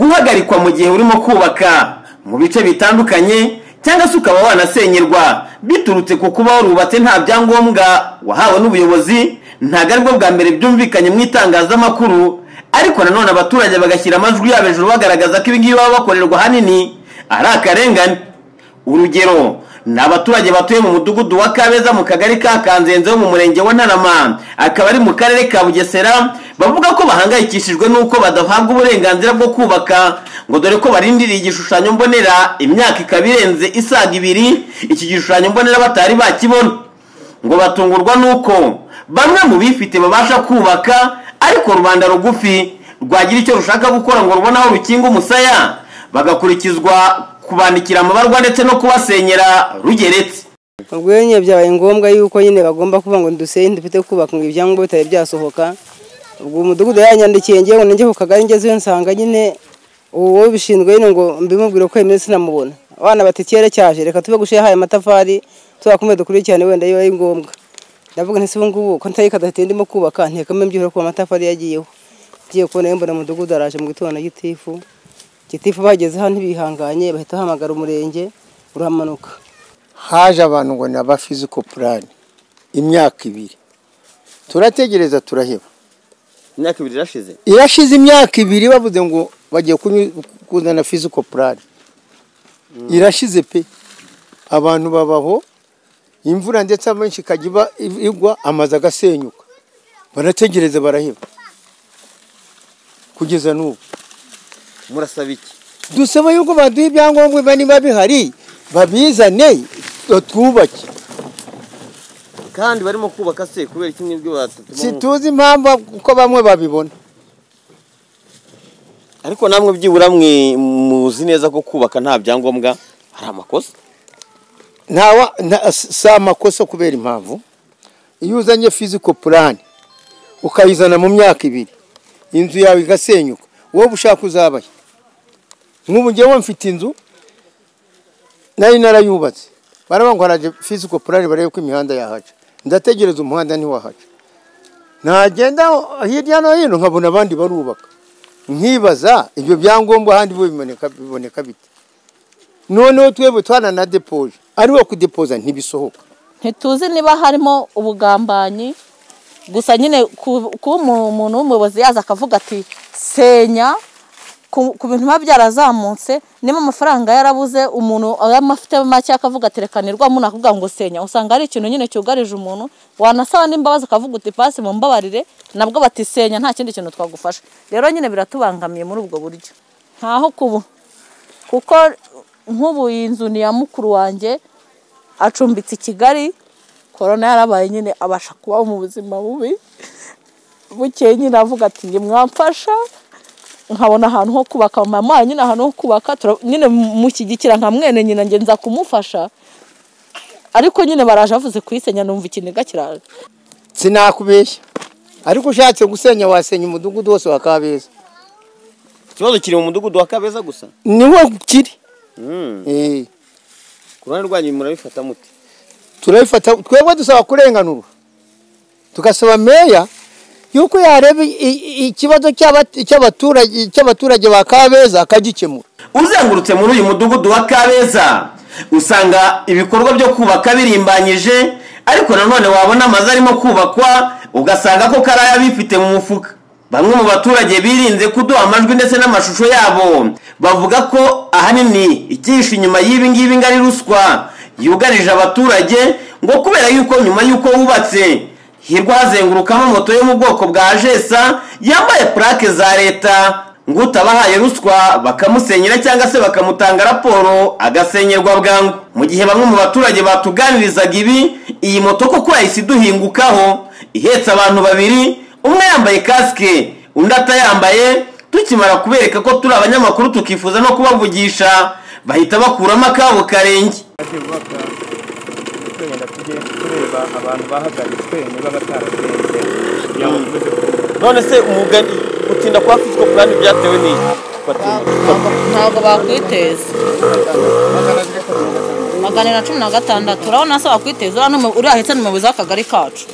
guhagarikwa mu gihe urimo kubaka mu bice bitandukanye cyangwa se ukaba wanasenyerwa biturutse ku kuba warubatse nta byangombwa wahawe n'ubuyobozi ntabwo aribwo bwa mbere byumvikanye mu itangazamakuru ariko nanone abaturage bagashyira amajwi yabo hejuru bagaragaza ko ibingibi baba bakorerwa ahanini ari akarengane urugero ni abaturage batuye mu mudugudu wa kabeza mu kagari ka kanzenze wo mu murenge wa ntarama akaba ari mu karere ka bugesera bavuga ko bahangayikishijwe n'uko badahabwa uburenganzira bwo kubaka ngo dore ko barindiriye igishushanyo mbonera imyaka ikaba irenze isaga ibiri iki gishushanyo mbonera batari bakibona ngo batungurwa n'uko bamwe mu bifite babasha kubaka ariko rubanda rugufi rwagira icyo rushaka gukora ngo rubone aho rukinga umusaya bagakurikizwa kubandikira amabarwa ndetse no kubasenyera rugeretse ubwo nyine byabaye ngombwa yuko nyine bagomba kuvuga ngo dusenye dufite kubaka ngo ibyangombwa bitari byasohoka ubwo umudugudu yanyandikiye ngewe ngo ninjye ku kagari ngezeyo nsanga nyine uwo bishinzwe nyine ngo mbimubwire ko iminsi namubona abana bati kera cyaje reka tube gushyiraho aya matafari tuzakomeye dukurikirane wenda iyo ari ngombwa ndavuga nti ubu ngubu ko ntari kadafite ndimo kubaka ntekamo mbyihura kuba amatafari yagiyeho ngiye kubona mbona umudugudu araje mu gitondo na gitifu gitifu bageze hano ntibihanganye bahita bahamagara umurenge uramanuka haje abantu ngo ni aba fiziko purani imyaka ibiri turategereza turaheba imyaka ibiri irashize irashize imyaka ibiri bavuze ngo bagiye kuzana fiziko purani irashize pe abantu babaho imvura ndetse abenshi ikajya iba igwa amazu agasenyuka barategereza baraheba kugeza n'ubu murasaba iki dusaba yuko baduha ibyangombwa biba niba bihari babizane batwubake kandi barimo kubaka se kubera iki ngibyo batatu situzi impamvu uko bamwe babibona ariko namwe byibura mwe muzi neza ko kubaka nta byangombwa hari amakosa ntawa nta- si amakosa kubera impamvu iyo uzanye fiziko purani ukayizana mu myaka ibiri inzu yawe igasenyuka wowe ushaka uzabaye nk'ubu ngewe mfite inzu nari narayubatse baravuga ngo haraje fiziko purani barebe ko imihanda yahaca ndategereza umuhanda ntiwahaca nagenda hirya no hino nkabona abandi barubaka nkibaza ibyo byangombwa ahandi bo biboneka biboneka bite noneho twebwe twananadepoje ari wo kudepoza ntibisohoka ntituzi niba harimo ubugambanyi gusa nyine ku- kuba umu- umuntu w'umuyobozi yaza akavuga ati senya ku ku bintu biba byarazamutse niba amafaranga yarabuze umuntu afite make akavuga ati reka nirwamo nakuvuga ngo senya usanga ari ikintu nyine cyugarije umuntu wanasaba n'imbabazi akavuga uti pasi mu mbabarire nabwo bati senya nta kindi kintu twagufasha rero nyine biratubangamiye muri ubwo buryo ntaho kubu kuko nk'ubu iyi nzu ni iya mukuru wanjye acumbitse i kigali korona yarabaye nyine abasha kubaho mu buzima bubi bukeye nyine avuga ati njye mwamfasha nkabona ahantu ho kubaka mama nyine ahantu ho kubaka tura- nyine mushyigikira nka mwene nyina njye nza kumufasha ariko nyine baraje bavuze kuyisenya numva ikiniga kiraje sinakubeshya ariko ushatse gusenya wasenya umudugudu wose wa kabeza ikibazo kiri mu mudugudu wa kabeza gusa niho kiri Mm. Eh, ku ruhande rwanyu murabifata muti turabifata twebwe dusaba kurenganurwa tugasaba meya yuko yareba i- i- ikibazo cy'aba- cy'abaturage cy'abaturage ba kabeza akagikemura uzengurutse muri uyu mudugudu wa kabeza usanga ibikorwa byo kubaka birimbanyije ariko nanone wabona amazu arimo kubakwa ugasanga ko kari ay'abifite mu mufuka bamwe mu baturage birinze kuduha amajwi ndetse n'amashusho yabo bavuga ko ahanini ikihishe inyuma y'ibi ngibi ngo ari ruswa yugarije abaturage ngo kubera yuko nyuma y'uko wubatse hirwa hazengurukamo moto yo mu bwoko bwa jesa yambaye purake za leta ngo utabahaye ruswa bakamusenyera cyangwa se bakamutanga raporo agasenyerwa bwangu mu gihe bamwe mu baturage batuganirizaga ibi iyi moto koko yahise iduhingukaho ihetse abantu babiri umwe yambaye kasike undi atayambaye tukimara kubereka ko turi abanyamakuru tukifuza no kubavugisha bahita bakuramo akabo karenge byubaka twenda tujye tureba abantu bahagaritswe niba batararenze kugira ngo tuze none se umugani gutinda kwa fiziko purani byatewe n'iki ntabwo bakwiteza magana na cumi na gatandatu urabona se wakwiteza uriya ahetse n'umuyobozi w'akagari kacu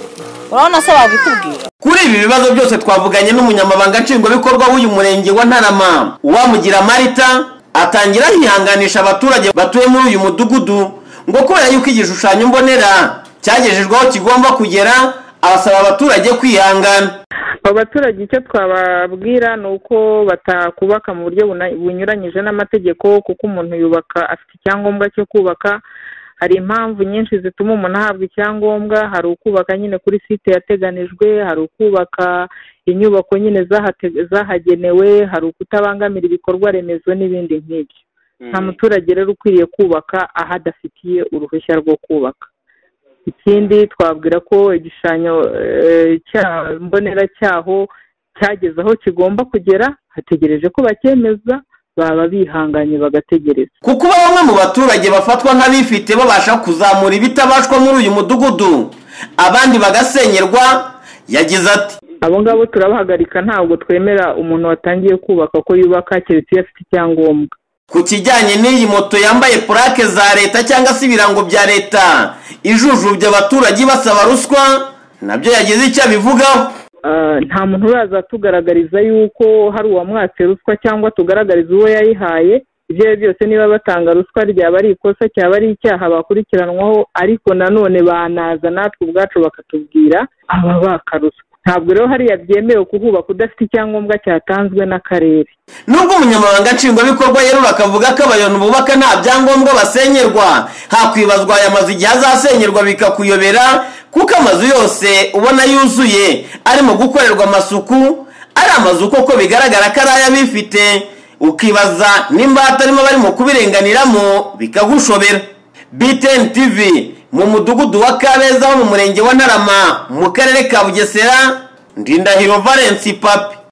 urabona se wabikubwira kuri ibi bibazo byose twavuganye n'umunyamabanga nshingwabikorwa w'uyu murenge wa ntarama uwamugira marita atangira yihanganisha abaturage batuye muri uyu mudugudu ngo kubera yuko igishushanyo mbonera cyagejejweho kigomba kugera abasaba abaturage kwihangana abo baturage icyo twababwira ni uko batakubaka mu buryo buna- bunyuranyije n'amategeko kuko umuntu yubaka afite icyangombwa cyo kubaka hari impamvu nyinshi zituma umuntu ahabwa icyangombwa hari ukubaka nyine kuri site yateganijwe hari ukubaka inyubako nyine zahate- zahagenewe hari ukutabangamira ibikorwa remezo n'ibindi nk'ibyo nta muturage rero ukwiriye kubaka aho adafitiye uruhushya rwo kubaka ikindi twabwira ko igishushanyo eh, cya- mbonera cyaho cyageze aho kigomba kugera hategereje ko bacyemeza baba bihanganye bagategereza kuko uba bamwe mu baturage bafatwa nk'abifite babasha kuzamura ibitabashwa muri uyu mudugudu abandi bagasenyerwa yagize ati abo ngabo turabahagarika ntabwo twemera umuntu watangiye kubaka ko yubaka keretse iyo afite icyangombwa ku kijyanye n'iyi moto yambaye purake za leta cyangwa se ibirango bya leta ijujubya abaturage basaba ruswa nabyo yagize icyo abivugaho Ah, nta muntu uraza tugaragariza yuko hari uwamwatse ruswa cyangwa tugaragariza uwo yayihaye ibyo ari byo byose niba batanga ruswa ryaba ari ikosa cyaba ari icyaha bakurikiranwaho ariko nanone banaza natwe ubwacu bakatubwira aba baka ruswa ntabwo rero hariya byemewe kuhubaka udafite icyangombwa cyatanzwe n'akarere nubwo umunyamabanga nshingwabikorwa yerura akavuga ko abayonu bubaka nta byangombwa basenyerwa hakwibazwa aya mazu igihe azasenyerwa bikakuyobera kuko amazu yose ubona yuzuye arimo gukorerwa amasuku ari amazu koko bigaragara ko ari ay'abifite ukibaza nimba hatarimo abarimo kubirenganiramo bikagushobera btn tv mu mudugudu wa kabeza ho mu murenge wa ntarama mu karere ka bugesera ndindahiro valence papi